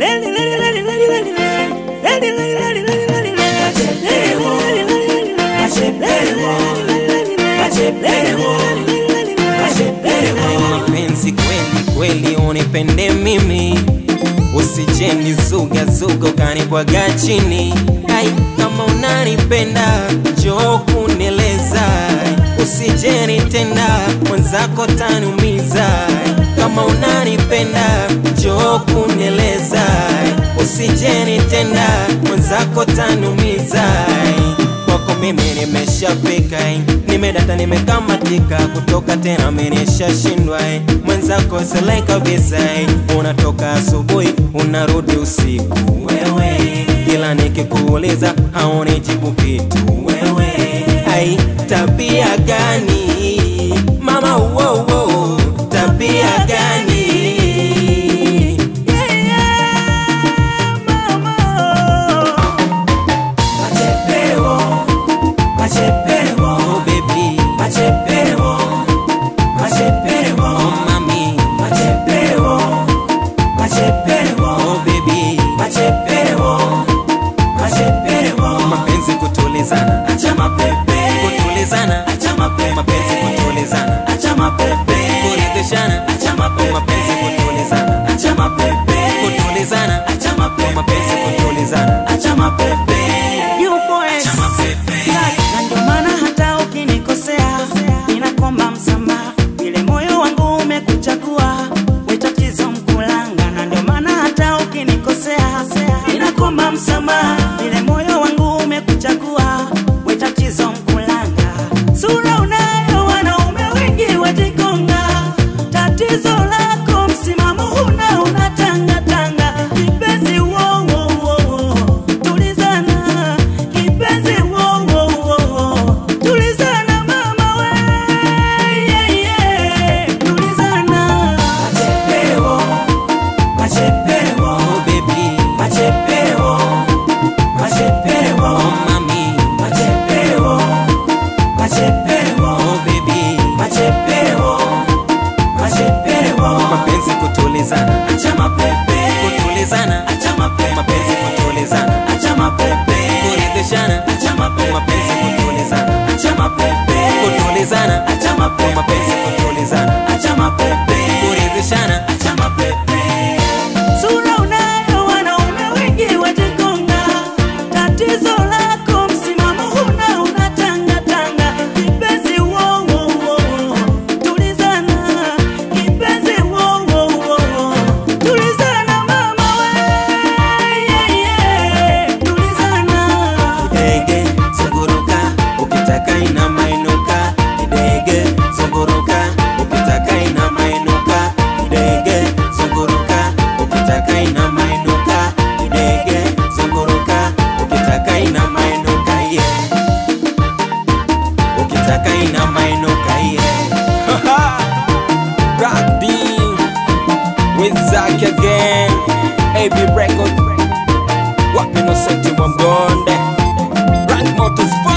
mapenzi kweli kweli unipende mimi usijeni zuga zuga ukanibwaga chini ai kama unanipenda njoo kunieleza usijeni tenda mwenzako taniumiza kama unanipenda njoo kunieleza usijeni tenda mwenzako taniumiza kwako mimi nimeshafika nimedata nimekamatika kutoka tena menishashindwa mwenzako sile kabisa unatoka asubuhi unarudi usiku wewe kila nikikuuliza haunijibu kitu wewe ai tabia gani mama wo, wo, tabia gani yeah, yeah, mama. Machepeo, machepeo, Oh baby, machepeo, machepeo, oh mami, machepeo, machepeo, oh baby, machepeo, machepeo. mapenzi kutulizana, Acha mapepe, kutulizana, acha mapepe, mapenzi kutulizana, acha mapepe, kuridhishana, acha mapepe, mapenzi kutulizana, acha mapepe, kutulizana, acha mapepe, mapenzi kutulizana. acha mapepe. Yupo ex. Acha mapepe. na ndio maana hata ukinikosea ninakomba msamaha, vile moyo wangu umekuchagua we tatizo mkulanga, na ndio maana hata ukinikosea ninakomba msamaha, vile moyo wangu umekuchagua we tatizo mkulanga. Sura unayo wanaume wengi wajikonga, tatizo lako msimamo huna, unatangatanga kipenzi, wo, wo, wo, wo. tulizana kipenzi, wo, wo, wo, wo. tulizana mama we, yeah, yeah. tulizana Machepeo, machepeo, Oh baby, machepeo, machepeo, oh mami, machepeo, machepeo, oh baby, machepeo, machepeo. mapenzi kutulizana, Acha mapepe, kutulizana, acha mapepe, mapenzi kutulizana, acha mapepe, kuridhishana, acha mapepe, mapenzi kutulizana, acha mapepe, kutulizana, acha mapepe, mapenzi kutulizana, acha mapepe, kuridhishana, acha mapepe. Sura unayo wanaume wengi wajikonga, tatizo lako msimamo huna, unatangatanga kipenzi, wo, wo, wo, wo. tulizana kipenzi, wo, wo, wo, wo. tulizana mama we, yeah, yeah. tulizana Kidege zunguruka, ukitaka ina mainuka. Kidege zunguruka, ukitaka ina mainuka. Kidege zunguruka, ukitaka ina mainuka. Kidege zunguruka, ukitaka ina mainuka, yeah. Ukitaka ina mainuka, yeah. Rock D with Zack again. AB Record. Wapi no senti wa mgonde Rank Motors